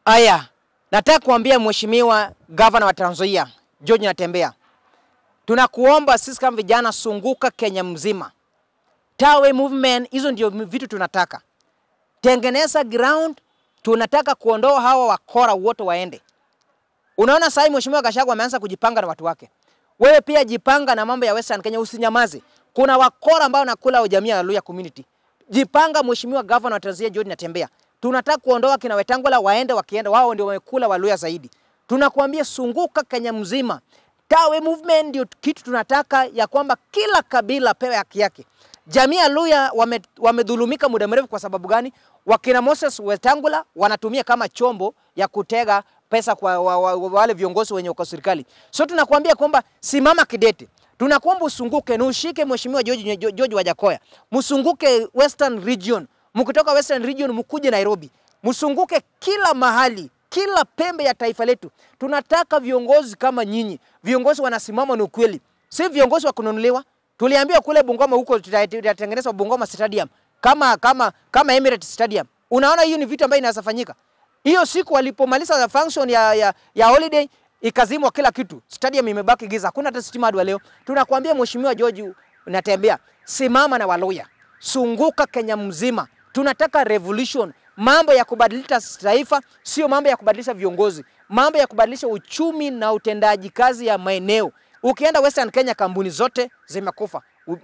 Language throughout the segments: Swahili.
Aya, nataka kuambia mheshimiwa gavana wa Trans Nzoia George Natembeya, tunakuomba sisi kama vijana, sunguka Kenya mzima, Tawe movement, hizo ndio vitu tunataka. Tengeneza ground, tunataka kuondoa hawa wakora wote waende. Unaona sasa mheshimiwa Gachagua ameanza kujipanga na watu wake. Wewe pia jipanga na mambo ya Western Kenya, usinyamaze. Kuna wakora ambao nakula jamii ya Luya community. Jipanga mheshimiwa gavana wa Trans Nzoia George Natembeya. Tunataka kuondoa kina Wetangula waende, wakienda wao ndio wamekula Waluya zaidi. Tunakuambia sunguka Kenya mzima. Tawe movement ndio kitu tunataka ya kwamba kila kabila pewe haki yake. Jamii ya Luya wame, wamedhulumika muda mrefu kwa sababu gani? Wakina Moses Wetangula wanatumia kama chombo ya kutega pesa kwa wa, wa, wa, wale viongozi wenye uko serikali. So tunakuambia kwamba simama kidete. Tunakuomba usunguke na ushike mheshimiwa George, George Wajakoya. Msunguke Western Region. Mkitoka Western Region mkuje Nairobi. Msunguke kila mahali, kila pembe ya taifa letu. Tunataka viongozi kama nyinyi. Viongozi wanasimama na ukweli. Si viongozi wa kununuliwa. Tuliambiwa kule Bungoma huko tutatengenezwa Bungoma Stadium kama kama kama Emirates Stadium. Unaona hiyo ni vitu ambavyo inaweza fanyika. Hiyo siku walipomaliza function ya, ya, ya holiday ikazimwa kila kitu, stadium imebaki giza, hakuna hata stima hadi leo. Tunakuambia mheshimiwa George Natembeya, simama na Waluya, sunguka Kenya mzima. Tunataka revolution, mambo ya kubadilisha taifa, sio mambo ya kubadilisha viongozi, mambo ya kubadilisha uchumi na utendaji kazi ya maeneo. Ukienda Western Kenya, kampuni zote zimekufa,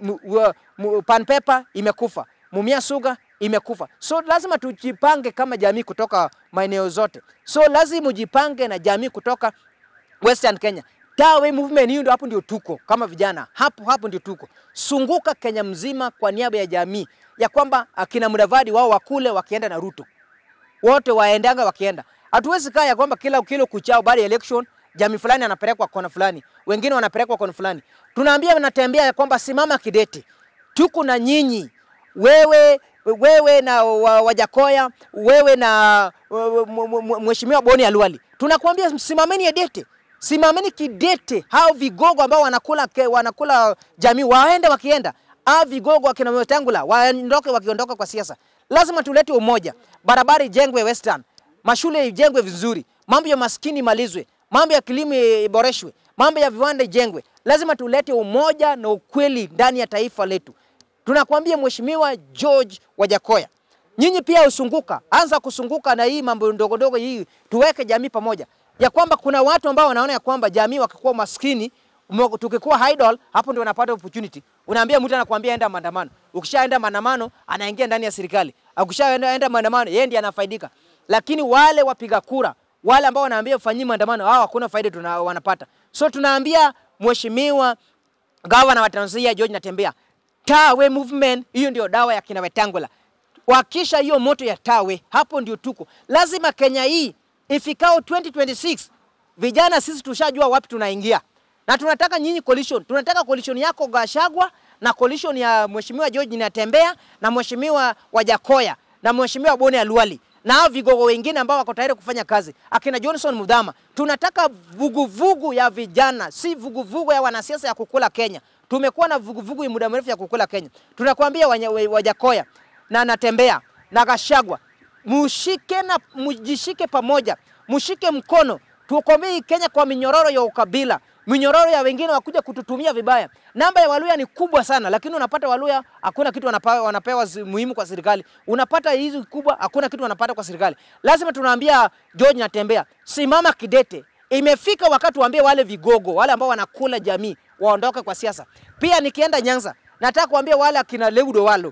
Pan Paper imekufa, Mumia Sugar imekufa. So lazima tujipange kama jamii kutoka maeneo zote. So lazima ujipange na jamii kutoka Western Kenya. Tawe movement hiyo ndio hapo ndio tuko kama vijana. Hapo hapo ndio tuko. Sunguka Kenya mzima kwa niaba ya jamii ya kwamba akina Mudavadi wao wakule wakienda na Ruto. Wote waendanga wakienda. Hatuwezi kaa ya kwamba kila kilo kuchao baada ya election jamii fulani anapelekwa kona fulani, wengine wanapelekwa kona fulani. Tunaambia Natembea ya kwamba simama kidete. Tuko na nyinyi. Wewe wewe na Wajakoya, wewe na mheshimiwa Boni Alwali, tunakuambia simameni dete, simameni kidete. Hao vigogo ambao wanakula wanakula jamii waende wakienda, hao vigogo wakina Wetangula waondoke wakiondoka kwa siasa. Lazima tulete umoja, barabara ijengwe Western, mashule ijengwe vizuri, mambo ya maskini malizwe, mambo ya kilimo iboreshwe, mambo ya viwanda ijengwe. Lazima tulete umoja na ukweli ndani ya taifa letu. Tunakwambia Mheshimiwa George Wajakoya, nyinyi pia usunguka, anza kusunguka na hii mambo ndogo ndogo hii, tuweke jamii pamoja, ya kwamba kuna watu ambao wanaona ya kwamba jamii wakikuwa maskini, tukikuwa idle, hapo ndio wanapata opportunity. Unaambia mtu anakuambia enda maandamano, ukishaenda maandamano anaingia ndani ya serikali, ukishaenda enda maandamano yeye ndiye anafaidika, lakini wale wapiga kura wale ambao wanaambia ufanyie maandamano, hao hakuna faida tuna, wanapata. So tunaambia Mheshimiwa Gavana wa Trans Nzoia George Natembeya, Tawe movement hiyo ndio dawa ya kina Wetangula. Wakisha hiyo moto ya Tawe, hapo ndio tuko. Lazima Kenya hii ifikao 2026 vijana sisi tushajua wapi tunaingia, na tunataka nyinyi coalition. Tunataka coalition yako Gachagua na coalition ya Mheshimiwa George Natembeya na Mheshimiwa Wajakoya na Mheshimiwa Boni Alwali na hao vigogo wengine ambao wako tayari kufanya kazi, akina Johnson Mudhama. Tunataka vuguvugu vugu ya vijana, si vuguvugu vugu ya wanasiasa ya kukula Kenya. Tumekuwa na vuguvugu ya muda mrefu ya kukula Kenya. Tunakwambia Wajakoya na Natembeya na Gachagua, mushike na mujishike pamoja, mushike mkono, tuokomee Kenya kwa minyororo ya ukabila, minyororo ya wengine wakuja kututumia vibaya. Namba ya Waluya ni kubwa sana, lakini unapata Waluya hakuna kitu wanapewa, wanapewa muhimu kwa serikali. Unapata hizi kubwa, hakuna kitu wanapata kwa serikali. Lazima tunaambia George Natembeya, simama kidete. Imefika wakati waambie wale vigogo, wale ambao wanakula jamii waondoke kwa siasa. Pia nikienda Nyanza, nataka kuambia wale akina Leudo Walo,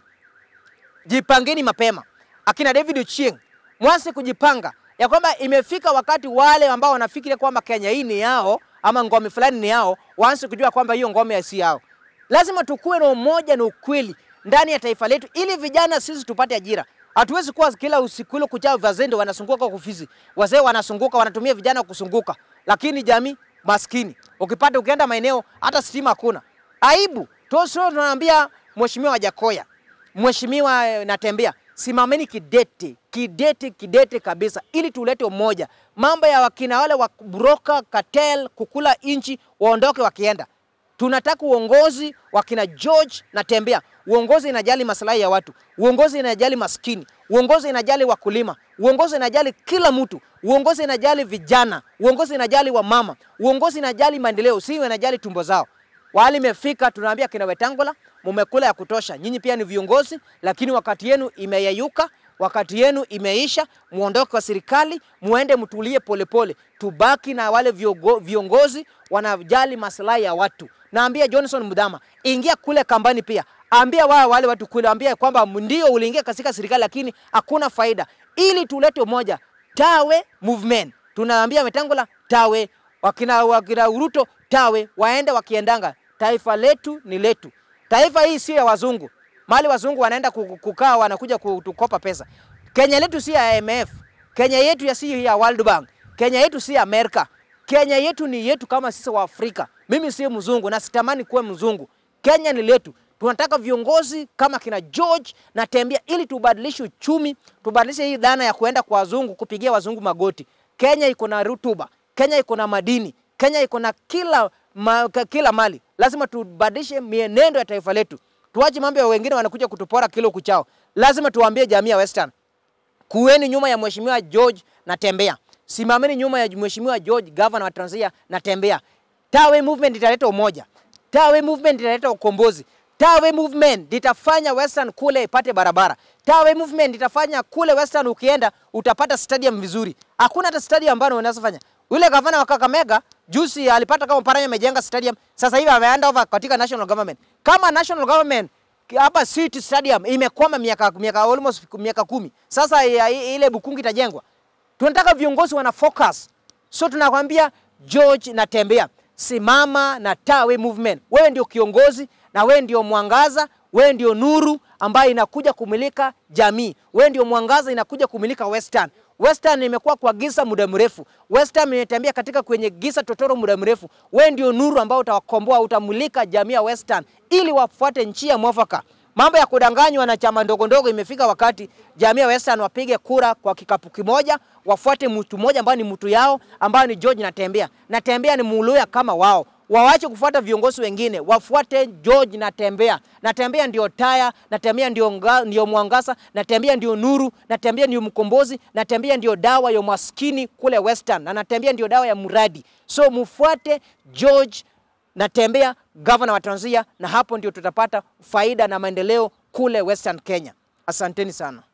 jipangeni mapema. Akina David Ochieng, mwanze kujipanga ya kwamba imefika wakati wale ambao wanafikiri kwamba Kenya hii ni yao ama ngome fulani ni yao, waanze kujua kwamba hiyo ngome si yao. Lazima tukuwe na umoja na ukweli ndani ya taifa letu, ili vijana sisi tupate ajira. Hatuwezi kuwa kila usiku ile kuchao wazendo wanasunguka kwa ofisi, wazee wanasunguka, wanatumia vijana kusunguka, lakini jamii maskini. Ukipata ukienda maeneo hata stima hakuna. Aibu. Tosho tunaambia Mheshimiwa Wajakoya, Mheshimiwa Natembeya, simameni kidete, kidete, kidete kabisa ili tulete umoja. Mambo ya wakina wale wa broker cartel kukula inchi waondoke wakienda. Tunataka uongozi wa kina George Natembeya, uongozi inajali maslahi ya watu, uongozi inajali maskini, uongozi inajali wakulima, uongozi inajali kila mtu, uongozi inajali vijana, uongozi inajali wamama, uongozi inajali maendeleo, si inajali tumbo zao. Wali imefika, tunaambia kina Wetangula, mumekula ya kutosha. Nyinyi pia ni viongozi, lakini wakati yenu imeyeyuka, wakati yenu imeisha. Muondoke kwa serikali, muende mtulie polepole, tubaki na wale viongo, viongozi wanajali maslahi ya watu. Naambia Johnson Mudhama, ingia kule kambani pia, ambia wao wale watu kule, ambia kwamba ndio uliingia katika serikali, lakini hakuna faida, ili tulete umoja. Tawe movement, tunaambia Wetangula tawe, wakina, wakina Uruto tawe, waende wakiendanga. Taifa letu ni letu. Taifa hii sio ya wazungu, mali wazungu wanaenda kukaa wanakuja kutukopa pesa. Kenya letu si ya IMF, Kenya yetu ya si ya World Bank, Kenya yetu si ya Amerika. Kenya yetu ni yetu kama sisi wa Afrika. Mimi si mzungu na sitamani kuwa mzungu. Kenya ni letu. Tunataka viongozi kama kina George na Tembea ili tubadilishe uchumi, tubadilishe hii dhana ya kuenda kwa wazungu kupigia wazungu magoti. Kenya iko na rutuba, Kenya iko na madini, Kenya iko na kila ma, kila mali. Lazima tubadilishe mienendo ya taifa letu. Tuache mambo ya wengine wanakuja kutupora kilo kuchao. Lazima tuwaambie jamii ya Western, kuweni nyuma ya mheshimiwa George na Tembea. Simameni nyuma ya mheshimiwa George, governor wa Trans Nzoia na Tembea. Tawe movement italeta umoja. Tawe movement italeta ukombozi. Tawe movement itafanya Western kule ipate barabara. Tawe movement itafanya kule Western ukienda utapata stadium vizuri. Hakuna hata stadium ambayo unaweza fanya. Yule gavana wa Kakamega juzi alipata kama Paranya amejenga stadium, sasa hivi ameenda over katika national government. Kama national government hapa City Stadium imekwama miaka miaka almost miaka kumi. Sasa ya, ile Bukungu itajengwa. Tunataka viongozi wana focus. So tunakwambia George na Tembea, simama na Tawe movement. Wewe ndio kiongozi na wewe ndio mwangaza, wewe ndio nuru ambayo inakuja kumilika jamii. Wewe ndio mwangaza inakuja kumilika Western. Western imekuwa kwa giza muda mrefu. Western imetembea katika kwenye giza totoro muda mrefu. Wewe ndio nuru ambao utawakomboa, utamulika jamii ya Western ili wafuate njia mwafaka. Mambo ya kudanganywa na chama ndogo ndogo, imefika wakati jamii ya Western wapige kura kwa kikapu kimoja, wafuate mtu mmoja ambaye ni mtu yao, ambaye ni George Natembea. Natembea ni Muluya kama wao wawache kufuata viongozi wengine, wafuate George Natembea. Natembea ndio taya, Natembea ndio, nga, ndio mwangaza, Natembea ndio nuru, Natembea ndio mkombozi, Natembea ndio dawa ya maskini kule Western, na Natembea ndio dawa ya mradi. So mufuate George Natembea, gavana wa Trans Nzoia, na hapo ndio tutapata faida na maendeleo kule Western Kenya. Asanteni sana.